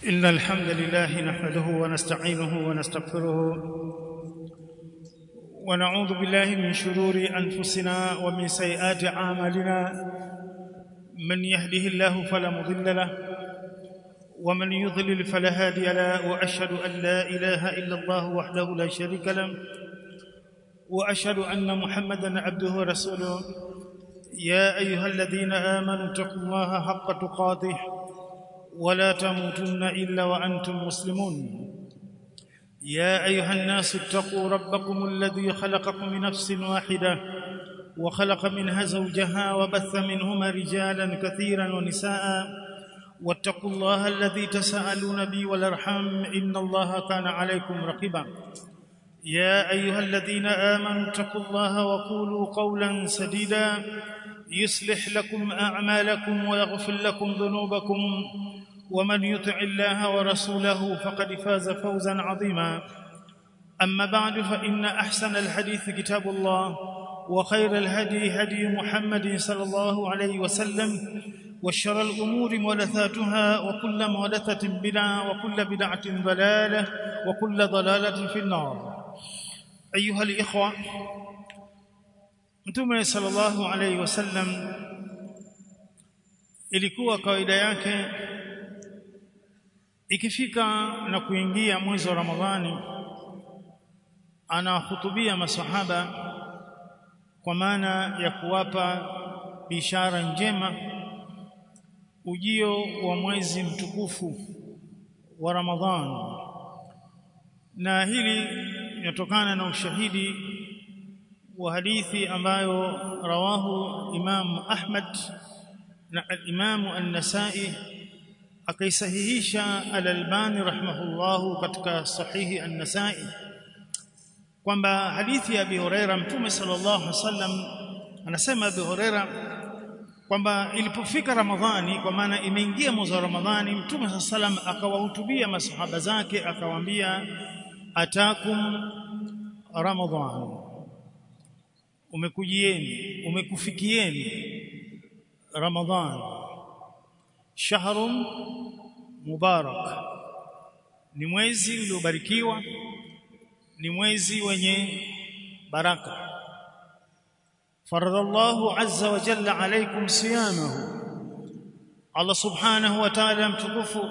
إن الحمد لله نحمده ونستعينه ونستغفره ونعوذ بالله من شرور أنفسنا ومن سيئات أعمالنا من يهده الله فلا مضل له ومن يضلل فلا هادي له وأشهد أن لا إله إلا الله وحده لا شريك له وأشهد أن محمدا عبده ورسوله يا أيها الذين آمنوا اتقوا الله حق تقاته ولا تموتن الا وانتم مسلمون يا ايها الناس اتقوا ربكم الذي خلقكم من نفس واحده وخلق منها زوجها وبث منهما رجالا كثيرا ونساء واتقوا الله الذي تساءلون به والارحام ان الله كان عليكم رقيبا يا ايها الذين امنوا اتقوا الله وقولوا قولا سديدا يصلح لكم اعمالكم ويغفر لكم ذنوبكم ومن يطع الله ورسوله فقد فاز فوزا عظيما اما بعد فان احسن الحديث كتاب الله وخير الهدي هدي محمد صلى الله عليه وسلم وشر الامور محدثاتها وكل محدثه بدعه وكل بدعه ضلاله وكل ضلاله في النار ايها الاخوه mtume sallallahu alaihi wasallam ilikuwa kawaida yake ikifika na kuingia mwezi wa Ramadhani anahutubia masahaba kwa maana ya kuwapa bishara njema ujio wa mwezi mtukufu wa Ramadhani na hili linatokana na ushahidi wa hadithi ambayo rawahu Imam Ahmad na Imam An-Nasa'i akaisahihisha Al-Albani rahimahullahu katika sahihi An-Nasa'i kwamba hadithi ya Abi Huraira Mtume sallallahu alaihi wasallam anasema Abi Huraira kwamba ilipofika Ramadhani kwa maana imeingia mwezi wa Ramadhani Mtume sallallahu alaihi wasallam akawahutubia masahaba zake akawaambia atakum Ramadhan umekujieni umekufikieni Ramadhan shahrun mubarak ni mwezi uliobarikiwa ni mwezi wenye baraka faradallahu azza wa jalla alaykum siyamahu Allah subhanahu wa ta'ala mtukufu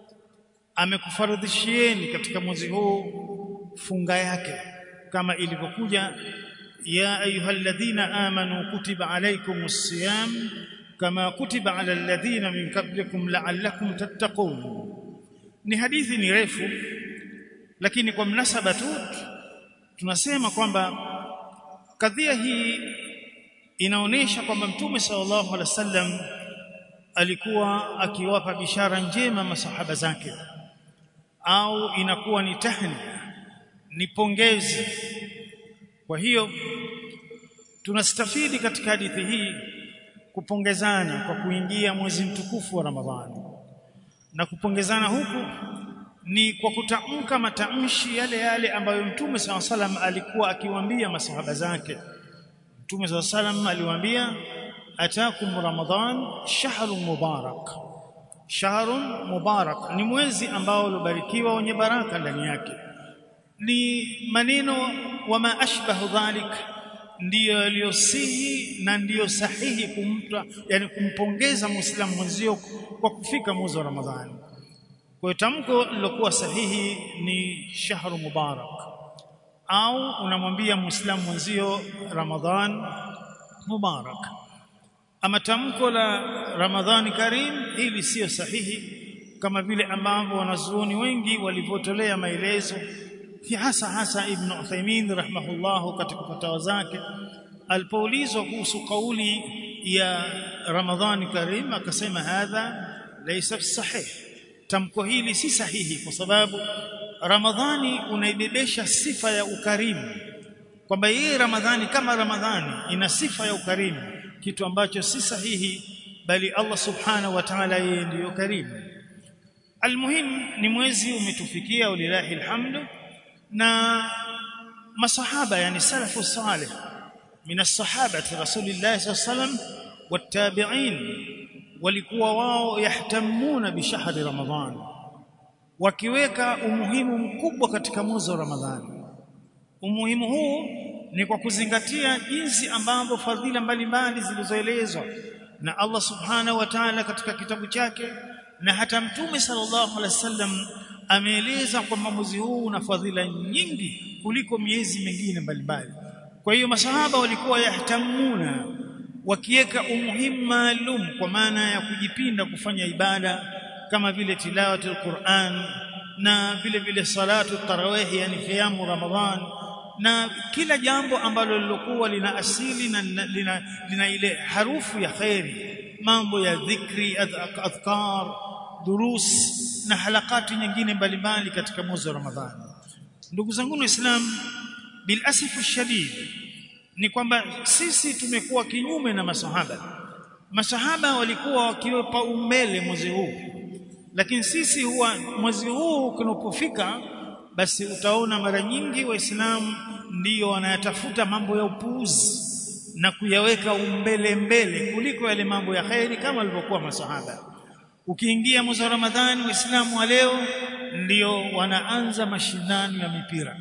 amekufaradhishieni katika mwezi huu funga yake kama ilivyokuja ya ayyuhalladhina amanu kutiba alaykumus siyam kama kutiba ala alladhina min qablikum la'allakum tattaqun ni hadithi ni refu lakini kwa mnasaba tu tunasema kwamba kadhia hii inaonesha kwamba mtume sallallahu alaihi wasallam alikuwa akiwapa bishara njema masahaba zake au inakuwa ni tahni ni pongezi kwa hiyo tunastafidi katika hadithi hii kupongezana kwa kuingia mwezi mtukufu wa Ramadhani na kupongezana huku ni kwa kutamka matamshi yale yale ambayo Mtume SAW salam alikuwa akiwaambia masahaba zake Mtume SAW salam aliwaambia atakum ramadhan shahrun mubarak shahrun mubarak ni mwezi ambao ulibarikiwa wenye baraka ndani yake ni maneno wama ashbahu dhalik ndiyo yaliyosihi na ndiyo sahihi kumta yani kumpongeza muislamu mwenzio kwa kufika mwezi wa ramadhani kwa hiyo tamko lilokuwa sahihi ni shahru mubarak au unamwambia muislamu mwenzio ramadhan mubarak ama tamko la ramadhani karim hili sio sahihi kama vile ambavyo wanazuoni wengi walivyotolea maelezo hasa hasa ibn Uthaymeen rahimahullah katika fatawa zake alipoulizwa kuhusu kauli ya Ramadhani Karim akasema hadha laysa sahih tamko hili si sahihi kwa sababu Ramadhani unaibebesha sifa ya ukarimu kwamba hii Ramadhani kama Ramadhani ina sifa ya ukarimu kitu ambacho si sahihi bali Allah subhanahu wa ta'ala yeye ndiyo karimu almuhim ni mwezi umetufikia walilahi alhamdu na masahaba yani salafu salih min as-sahabati rasulillah sallallahu alayhi wasallam wat-tabi'in walikuwa wao yahtamuna bi shahri ramadhan wakiweka umuhimu mkubwa katika mwezi wa Ramadhani umuhimu huu ni kwa kuzingatia jinsi ambavyo fadhila mbalimbali zilizoelezwa na Allah subhanahu wa ta'ala katika kitabu chake na hata mtume sallallahu alaihi wasallam ameeleza kwamba mwezi huu una fadhila nyingi kuliko miezi mingine mbalimbali kwa hiyo masahaba walikuwa yahtamuna wakiweka umuhimu maalum kwa maana ya kujipinda kufanya ibada kama vile tilawatul Qur'an na vile vile salatu tarawih yani qiyamu ramadhan na kila jambo ambalo lilokuwa lina asili na lina, lina ile harufu ya khairi mambo ya dhikri adhkar durus na halakati nyingine mbalimbali katika mwezi wa Ramadhani ndugu zangu waislamu bil asif shadid ni kwamba sisi tumekuwa kinyume na masahaba masahaba walikuwa wakiwepa umbele mwezi huu lakini sisi huwa mwezi huu kunapofika basi utaona mara nyingi waislamu ndiyo wanayatafuta mambo ya upuuzi na kuyaweka umbele mbele kuliko yale mambo ya khairi kama walivyokuwa masahaba ukiingia mwezi wa Ramadhani waislamu wa leo ndiyo wanaanza mashindano ya mipira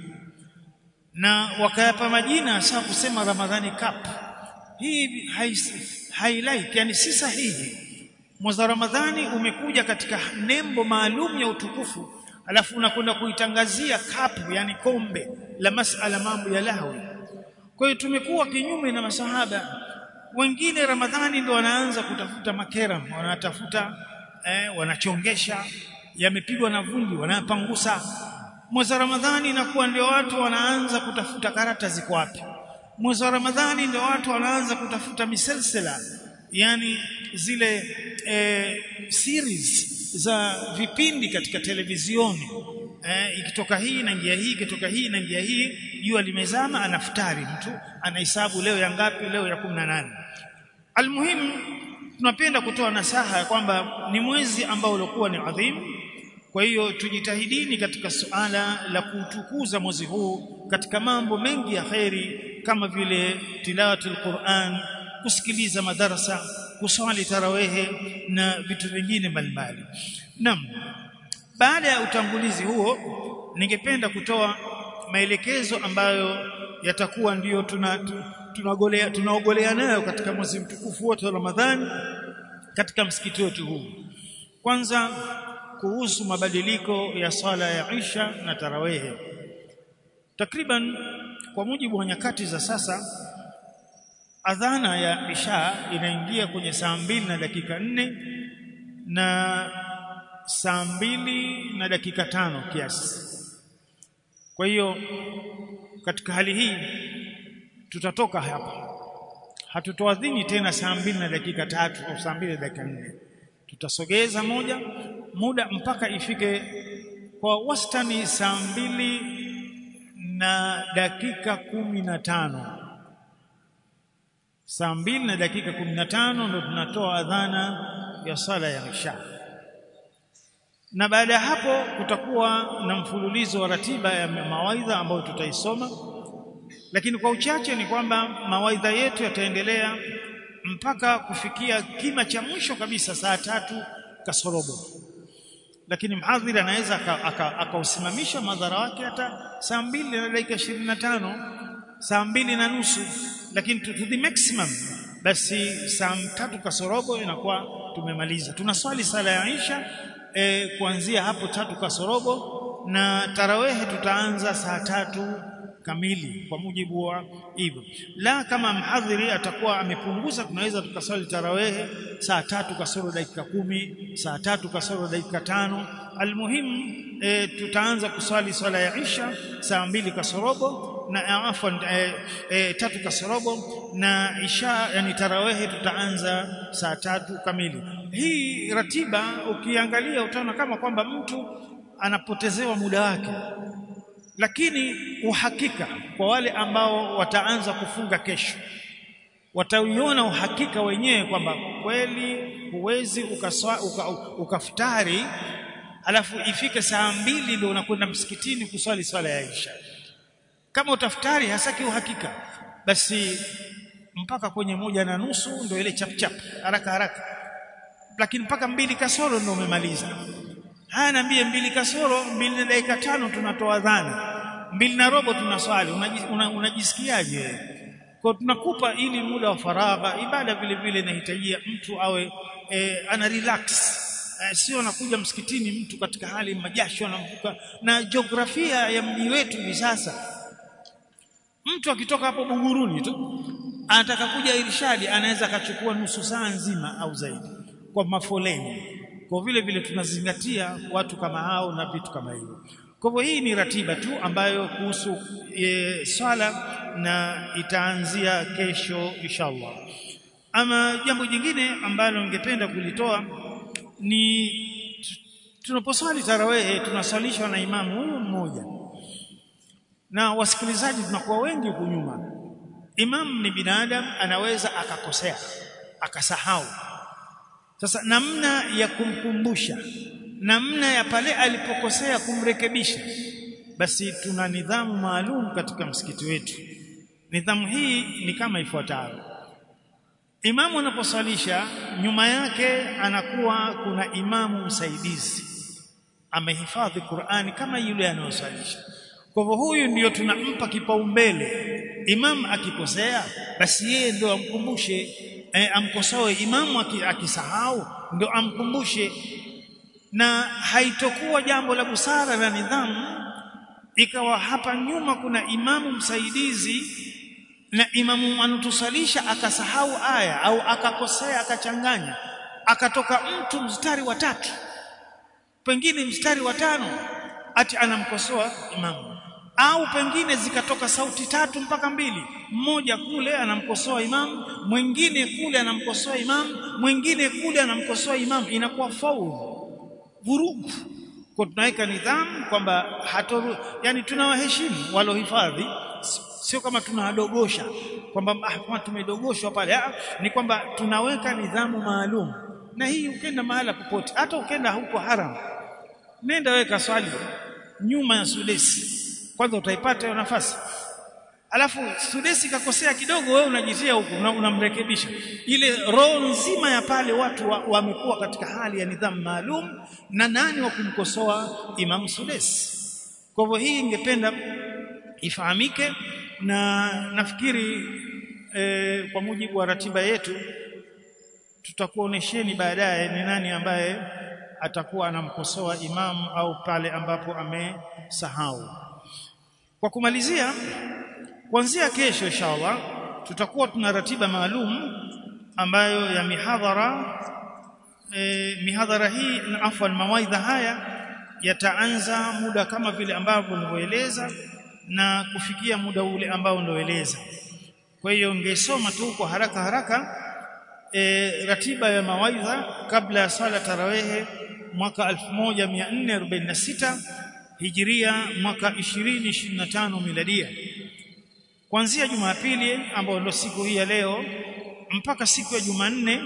na wakayapa majina hasa kusema Ramadhani Cup hii highlight yani si sahihi mwezi wa Ramadhani umekuja katika nembo maalum ya utukufu alafu unakwenda kuitangazia cup yani kombe la masala mambo ya lahwi kwa hiyo tumekuwa kinyume na masahaba wengine Ramadhani ndio wanaanza kutafuta makera wanatafuta eh, wanachongesha yamepigwa na vumbi wanapangusa mwezi wa Ramadhani inakuwa ndio watu wanaanza kutafuta karata ziko wapi mwezi wa Ramadhani ndio watu wanaanza kutafuta miselsela yani zile e, series za vipindi katika televizioni e, ikitoka hii na njia hii ikitoka hii na njia hii jua limezama anaftari mtu anahesabu leo ya ngapi leo ya 18 almuhimu tunapenda kutoa nasaha ya kwamba ni mwezi ambao ulikuwa ni adhimu kwa hiyo tujitahidini katika suala la kutukuza mwezi huu katika mambo mengi ya kheri kama vile tilawatul Qur'an kusikiliza madarasa kuswali tarawehe na vitu vingine mbalimbali naam baada ya utangulizi huo ningependa kutoa maelekezo ambayo yatakuwa ndiyo tunagolea tuna tunaogolea nayo katika mwezi mtukufu wote wa Ramadhani katika msikiti wetu huu kwanza kuhusu mabadiliko ya sala ya Isha na tarawehe takriban kwa mujibu wa nyakati za sasa adhana ya Isha inaingia kwenye saa mbili na dakika nne na saa mbili na dakika tano kiasi kwa hiyo katika hali hii tutatoka hapa hatutoadhini tena saa mbili na dakika tatu au saa mbili na dakika nne tutasogeza moja muda mpaka ifike kwa wastani saa mbili na dakika kumi na tano saa mbili na dakika kumi na tano ndo tunatoa adhana ya sala ya Isha na baada ya hapo kutakuwa na mfululizo wa ratiba ya mawaidha ambayo tutaisoma lakini kwa uchache ni kwamba mawaidha yetu yataendelea mpaka kufikia kima cha mwisho kabisa saa tatu kasorobo lakini mhadhiri anaweza akausimamisha aka, aka madhara wake hata saa mbili na dakika ishirini na tano saa mbili na nusu lakini to, to the maximum basi saa tatu kasorobo inakuwa tumemaliza tunaswali sala ya Isha e, kuanzia hapo tatu kasorobo na tarawehe tutaanza saa tatu kamili kwa mujibu wa hivyo la kama mhadhiri atakuwa amepunguza tunaweza tukaswali tarawehe saa tatu kasoro dakika kumi saa tatu kasoro dakika tano almuhimu e, tutaanza kuswali swala ya Isha saa mbili kasorobo na afwan e, e, tatu kasorobo na Isha yani tarawehe tutaanza saa tatu kamili hii ratiba ukiangalia utaona kama kwamba mtu anapotezewa muda wake lakini uhakika kwa wale ambao wataanza kufunga kesho watauiona uhakika wenyewe kwamba kweli huwezi ukafutari uka, uka alafu ifike saa mbili ndio unakwenda msikitini kuswali swala ya Isha kama utafutari hasaki uhakika basi mpaka kwenye moja na nusu ndio ile chap chap haraka haraka lakini mpaka mbili kasoro ndio umemaliza haya naambie mbili kasoro mbili na dakika tano tunatoa dhana mbili na robo tunaswali unajisikiaje una, una kwa tunakupa ili muda wa faragha ibada vile vile inahitajia mtu awe e, ana relax e, sio anakuja msikitini mtu katika hali majasho anamvuka na jiografia ya mji wetu hivi sasa mtu akitoka hapo Buguruni tu anataka kuja Irshadi anaweza akachukua nusu saa nzima au zaidi kwa mafoleni kwa vile vile tunazingatia watu kama hao na vitu kama hivyo kwa hivyo hii ni ratiba tu ambayo kuhusu e, swala na itaanzia kesho inshallah ama jambo jingine ambalo ningependa kulitoa ni tunaposwali tarawehe tunaswalishwa na imamu huyu mmoja na wasikilizaji tunakuwa wengi huku nyuma imam ni binadamu anaweza akakosea akasahau sasa namna ya kumkumbusha namna ya pale alipokosea kumrekebisha basi tuna nidhamu maalum katika msikiti wetu nidhamu hii ni kama ifuatayo imamu anaposalisha nyuma yake anakuwa kuna imamu msaidizi amehifadhi Qur'ani kama yule anayosalisha kwa hivyo huyu ndiyo tunampa kipaumbele imam akikosea basi yeye ndio amkumbushe e, amkosoe imamu akisahau ndio amkumbushe na haitokuwa jambo la busara na nidhamu ikawa hapa nyuma kuna imamu msaidizi na imamu anatusalisha akasahau aya au akakosea akachanganya akatoka mtu mstari wa tatu pengine mstari wa tano ati anamkosoa imamu au pengine zikatoka sauti tatu mpaka mbili mmoja kule anamkosoa imamu mwingine kule anamkosoa imamu mwingine kule anamkosoa imamu inakuwa faulu vurugu kwa tunaweka nidhamu kwamba hatoru yani tunawaheshimu walohifadhi sio kama tunawadogosha kwamba ah, tumedogoshwa pale ah, ni kwamba tunaweka nidhamu maalum na hii ukenda mahala popote hata ukenda huko haram nenda weka swali nyuma ya sudesi kwanza utaipata hiyo nafasi alafu sudesi kakosea kidogo wewe unajitia huko unamrekebisha ile roho nzima ya pale watu wamekuwa wa katika hali ya nidhamu maalum na nani wa kumkosoa Imam Sudesi kwa hivyo hii ingependa ifahamike na nafikiri e, kwa mujibu wa ratiba yetu tutakuonesheni baadaye ni nani ambaye atakuwa anamkosoa imamu au pale ambapo amesahau kwa kumalizia kuanzia kesho inshallah tutakuwa tuna ratiba maalum ambayo ya mihadhara e, mihadhara hii na afwan mawaidha haya yataanza muda kama vile ambavyo nilivyoeleza na kufikia muda ule ambao nilioeleza kwa hiyo ngesoma tu kwa haraka haraka e, ratiba ya mawaidha kabla ya sala tarawehe mwaka 1446 hijiria mwaka 2025 miladia kuanzia Jumapili ambayo ndio siku hii ya leo mpaka siku ya Jumanne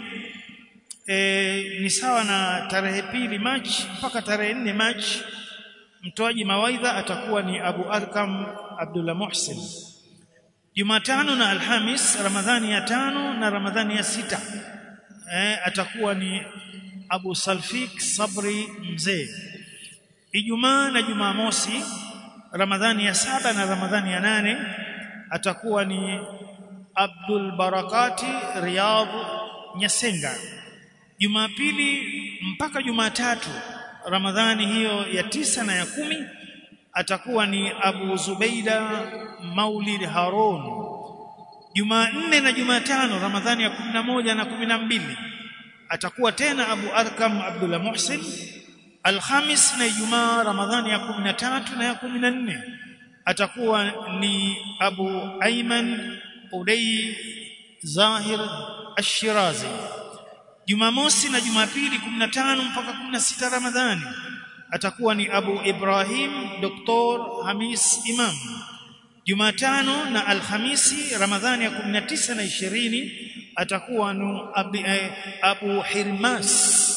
e, ni sawa na tarehe pili Machi mpaka tarehe nne Machi mtoaji mawaidha atakuwa ni Abu Arkam Abdullah Muhsin Jumatano na Alhamis Ramadhani ya tano na Ramadhani ya sita e, atakuwa ni Abu Salfik Sabri Mzee Ijumaa na Jumamosi Ramadhani ya saba na Ramadhani ya nane atakuwa ni Abdul Barakati Riyadh Nyasenga Jumapili mpaka Jumatatu Ramadhani hiyo ya tisa na ya kumi atakuwa ni Abu Zubeida Maulid Harun Jumanne na Jumatano Ramadhani ya kumi na moja na kumi na mbili atakuwa tena Abu Arkam Abdullah Muhsin Alhamis na Ijumaa Ramadhani ya kumi na tatu na ya kumi na nne atakuwa ni Abu Ayman Udai Zahir Ash-Shirazi Jumamosi na Jumapili 15 mpaka 16 Ramadhani atakuwa ni Abu Ibrahim Dr. Hamis Imam Jumatano na Alhamisi Ramadhani ya 19 na 20 atakuwa ni Abu, eh, Abu Hirmas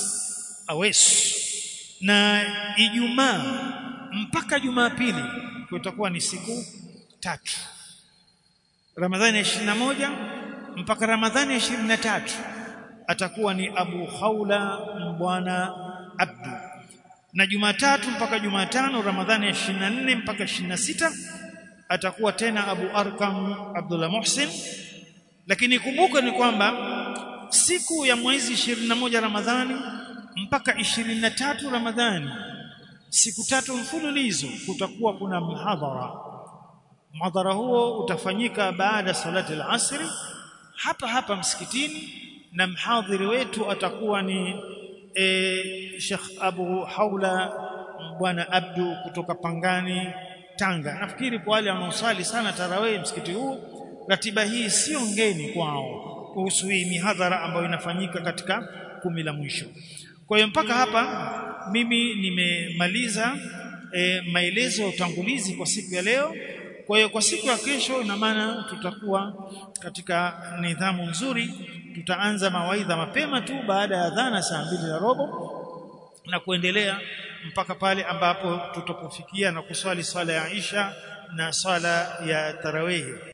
Awes na Ijumaa mpaka Jumapili kutakuwa ni siku tatu Ramadhani ya 21 mpaka Ramadhani ya 23 atakuwa ni Abu Khawla Mbwana Abdu na Jumatatu mpaka Jumatano Ramadhani ya 24 mpaka 26 atakuwa tena Abu Arkam Abdullah Muhsin lakini kumbuka ni kwamba siku ya mwezi 21 Ramadhani mpaka 23 Ramadhani siku tatu mfululizo kutakuwa kuna mhadhara mhadhara huo utafanyika baada salati al-asri hapa hapa msikitini na mhadhiri wetu atakuwa ni e, Sheikh Abu Haula bwana Abdu kutoka Pangani Tanga nafikiri kwa wale wanaosali sana tarawih msikiti huu ratiba hii sio ngeni kwao kuhusu hii mihadhara ambayo inafanyika katika kumi la mwisho kwa hiyo mpaka hapa mimi nimemaliza e, maelezo ya utangulizi kwa siku ya leo kwa hiyo kwa siku ya kesho ina maana tutakuwa katika nidhamu nzuri tutaanza mawaidha mapema tu baada ya adhana saa mbili na robo na kuendelea mpaka pale ambapo tutapofikia na kuswali swala ya Isha na swala ya tarawehi